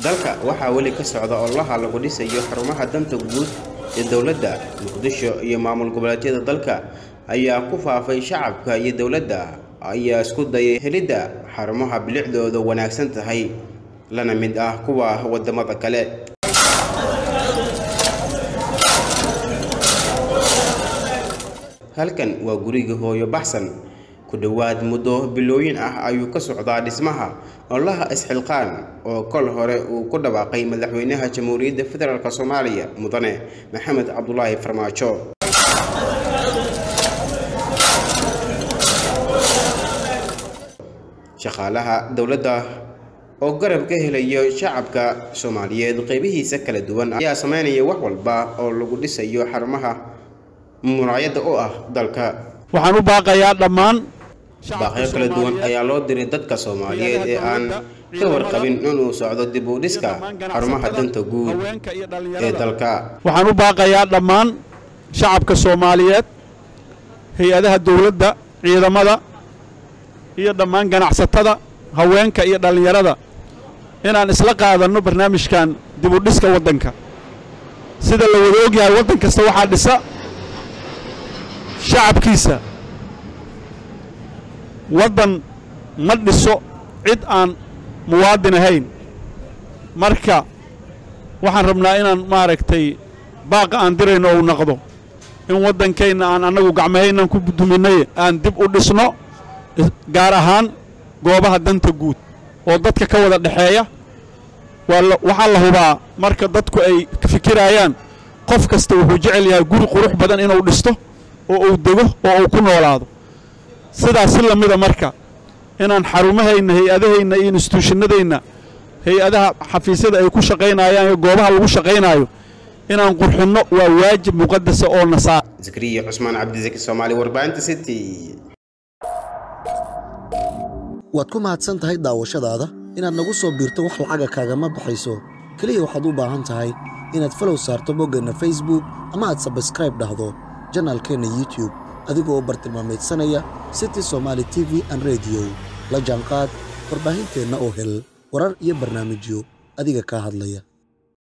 dalka waxaa weli ka socda ololaha lagu dhisayo xarumaha danta guud ee dowladda muqdisho iyo maamul goboleedyada dalka ayaa ku faafay shacabka iyo dowladda ayaa isku dayay helidda xarumaha bilicdooda wanaagsan tahay lana mid ah kuwa wadamada kale halkan waa guriga hooyo baxsan ku dhowaad muddo bilooyin ah ayuu ka socdaa dhismaha ololaha isxilqaan oo kol hore uu ku dhawaaqay madaxweynaha jamhuuriyadda federaalk soomaaliya mudane maxamed cabdulaahi farmaajo shaqaalaha dowladda oo garab ka helayo shacabka soomaaliyeed qeybihiisa kala duwan ayaa sameynaya wax walba oo lagu dhisayo xarumaha muraayadda oo ah dalka waxaan u baaqayaa dhammaan baaqyo kala duwan ayaa loo diray dadka soomaaliyeed ee aan ka warqabin inuu socdo dib u dhiska xarumaha danta guud ee dalka waxaan u baaqayaa dhammaan shacabka soomaaliyeed hay-adaha dowladda ciidamada iyo dhammaan ganacsatada haweenka iyo dhallinyarada inaan isla qaadanno barnaamijkan dib u dhiska waddanka sida la wada ogyahay waddan kasta waxaa dhisa shacabkiisa waddan ma dhiso cid aan muwaadin ahayn marka waxaan rabnaa inaan maaragtay baaqa aan dirayno ou naqdo in waddankayna aan annagu gacmahaynan ku duminay aan dib u dhisno gaar ahaan goobaha danta guud oo dadka ka wada dhexeeya waxaa la hubaa marka dadku ay fikirayaan qof kasta wuxuu jecel yahay guri qurux badan inuu dhisto oo uu dego oo uu ku noolaado sidaas si lamida marka inaan xarumahayna hay-adahayna iyo instituushinadayna hay-adaha xafiisyada ay ku shaqaynayaan iyo goobaha lagu shaqaynaayo inaan qurxinno waa waajib muqadasa oo nasaa zakariya cusmaan cabdisaki soomaali warbaahinta city waad ku mahadsan tahay daawashadaada inaad nagu soo biirto wax lacaga kaagama baxayso keliya waxaad u baahan tahay inaad falow saarto boggeenna facebook ama aad sabskraib dhahdo janaalkeenna youtub adigoo bartilmaamaydsanaya city somaali t v an rediyo la jaanqaad warbaahinteenna oo hel warar iyo barnaamijyo adiga kaa hadlaya